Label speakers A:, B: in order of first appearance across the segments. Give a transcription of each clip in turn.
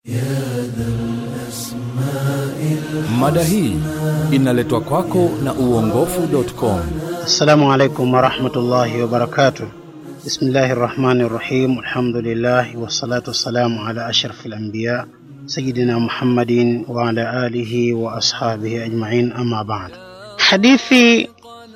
A: Mada hii inaletwa kwako na uongofu.com.
B: Assalamu alaikum warahmatullahi wabarakatuh. Bismillahi rahmani rahim. Alhamdulillahi wassalatu wassalamu ala ashrafi lanbiya sayidina Muhammadin wa ala alihi wa ashabihi ajmain, amma ba'd. Hadithi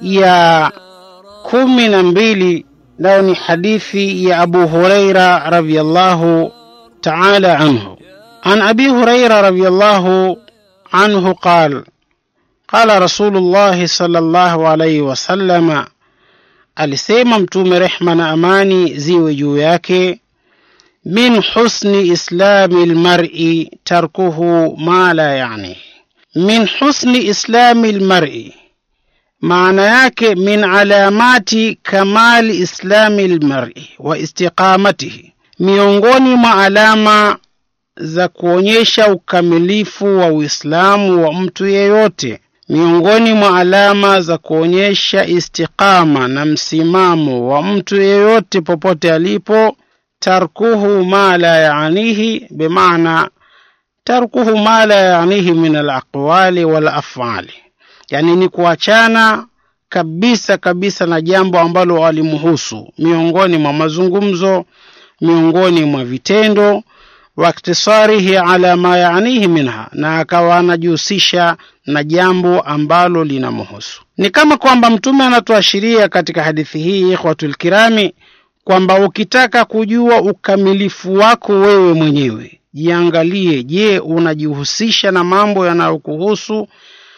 B: ya kumi na mbili nayo ni hadithi ya Abu Huraira radhiyallahu ta'ala anhu. An Abi Huraira radhiyallahu عنه قال قال رسول الله صلى الله عليه وسلم alisema mtume rehma na amani ziwe juu yake min husni islami lmari tarkuhu ma la yani min husni islami lmari maana yake min alamati kamali islami lmari wa istiqamatihi miongoni mwa alama za kuonyesha ukamilifu wa Uislamu wa mtu yeyote. Miongoni mwa alama za kuonyesha istiqama na msimamo wa mtu yeyote popote alipo, tarkuhu ma la yaanihi, bimaana tarkuhu ma la yaanihi min alaqwali wal afali, yani ni kuachana kabisa kabisa na jambo ambalo alimhusu miongoni mwa mazungumzo, miongoni mwa vitendo waktisarihi ala ma yaanihi minha, na akawa anajihusisha na jambo ambalo linamhusu. Ni kama kwamba Mtume anatuashiria katika hadithi hii, ikhwatul kirami, kwamba ukitaka kujua ukamilifu wako wewe mwenyewe, jiangalie. Je, unajihusisha na mambo yanayokuhusu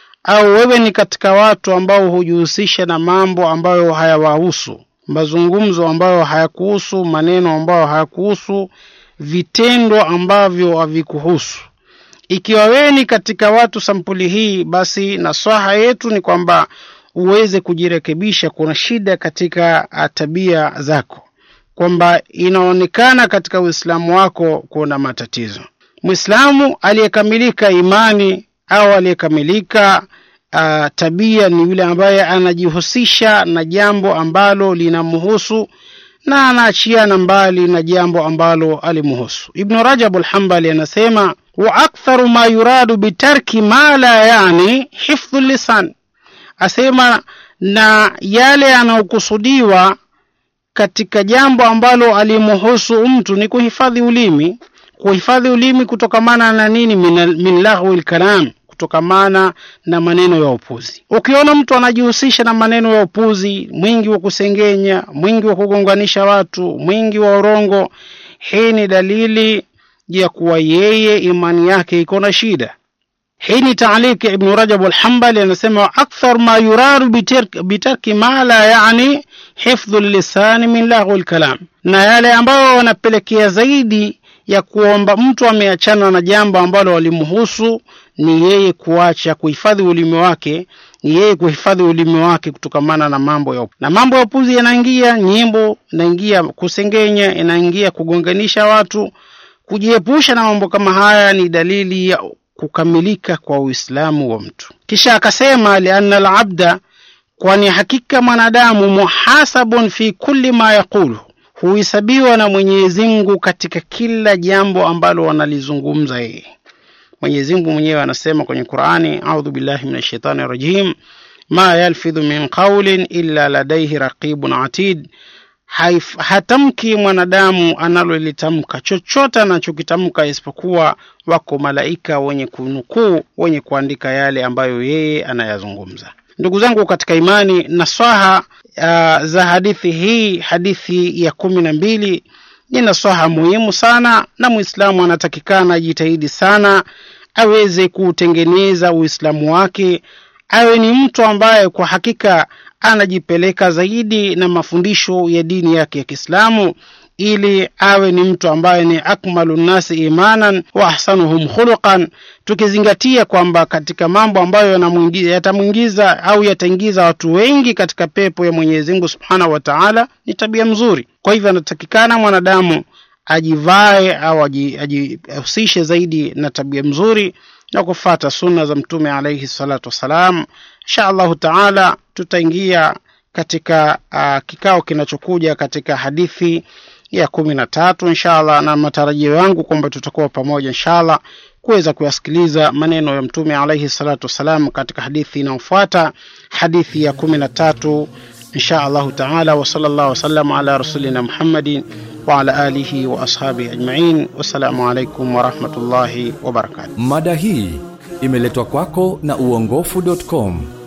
B: au wewe ni katika watu ambao hujihusisha na mambo ambayo hayawahusu, mazungumzo ambayo hayakuhusu, maneno ambayo hayakuhusu vitendo ambavyo havikuhusu. Ikiwa wewe ni katika watu sampuli hii, basi nasaha yetu ni kwamba uweze kujirekebisha. Kuna shida katika tabia zako, kwamba inaonekana katika Uislamu wako kuna matatizo. Mwislamu aliyekamilika imani au aliyekamilika uh, tabia ni yule ambaye anajihusisha na jambo ambalo linamhusu na anaachiana mbali na jambo ambalo alimhusu. Ibnu Rajab Alhambali anasema wa aktharu ma yuradu bitarki ma la yani hifdhu lisan, asema na yale yanayokusudiwa katika jambo ambalo alimhusu mtu ni kuhifadhi ulimi. Kuhifadhi ulimi kutokamana na nini? Min, min lahwi lkalam kutokamana na maneno ya upuzi. Ukiona mtu anajihusisha na maneno ya upuzi, mwingi wa kusengenya, mwingi wa kugonganisha watu, mwingi wa urongo, hii ni dalili ya kuwa yeye imani yake iko na shida. Hii ni taaliki ya Ibnu Rajab Alhambali, anasema wa akthar ma yuradu bitarki ma la yani hifdhu lisani min lahwi lkalam, na yale ambayo wanapelekea zaidi ya kuomba mtu ameachana na jambo ambalo walimhusu ni yeye kuacha kuhifadhi ulimi wake, ni yeye kuhifadhi ulimi wake kutokamana na mambo ya na mambo ya upuzi. Yanaingia nyimbo, inaingia kusengenya, inaingia kugonganisha watu. Kujiepusha na mambo kama haya ni dalili ya kukamilika kwa Uislamu wa mtu. Kisha akasema lianna alabda, kwani hakika mwanadamu muhasabun fi kulli ma yaqulu huhesabiwa na Mwenyezi Mungu katika kila jambo ambalo wanalizungumza yeye. Mwenyezi Mungu mwenyewe anasema kwenye Qur'ani, a'udhu billahi minash shaitani rajim, ma yalfidhu min qawlin illa ladayhi raqibun atid, hatamki mwanadamu analolitamka chochote anachokitamka isipokuwa wako malaika wenye kunukuu, wenye kuandika yale ambayo yeye anayazungumza. Ndugu zangu katika imani, nasaha uh, za hadithi hii, hadithi ya kumi na mbili ni nasaha muhimu sana, na Muislamu anatakikana ajitahidi sana aweze kuutengeneza Uislamu wake, awe ni mtu ambaye kwa hakika anajipeleka zaidi na mafundisho ya dini yake ya Kiislamu ili awe ni mtu ambaye ni akmalu nnasi imanan wa ahsanuhum khuluqan, tukizingatia kwamba katika mambo ambayo yatamwingiza au yataingiza watu wengi katika pepo ya Mwenyezi Mungu Subhanahu wa Ta'ala ni tabia mzuri. Kwa hivyo anatakikana mwanadamu ajivae au ajihusishe zaidi na tabia mzuri na kufata sunna za Mtume alayhi salatu wassalam. Insha Allahu Ta'ala tutaingia katika uh, kikao kinachokuja katika hadithi ya kumi na tatu inshallah, na matarajio yangu kwamba tutakuwa pamoja inshallah kuweza kuyasikiliza maneno ya Mtume alaihi salatu wassalam katika hadithi inayofuata, hadithi ya kumi na tatu insha allahu taala. Wa sallallahu wasallam ala rasulina Muhammadin wa ala alihi wa ashabihi ajmain. Wassalamu alaikum warahmatullahi wabarakatuh.
A: Mada hii imeletwa kwako na uongofu.com.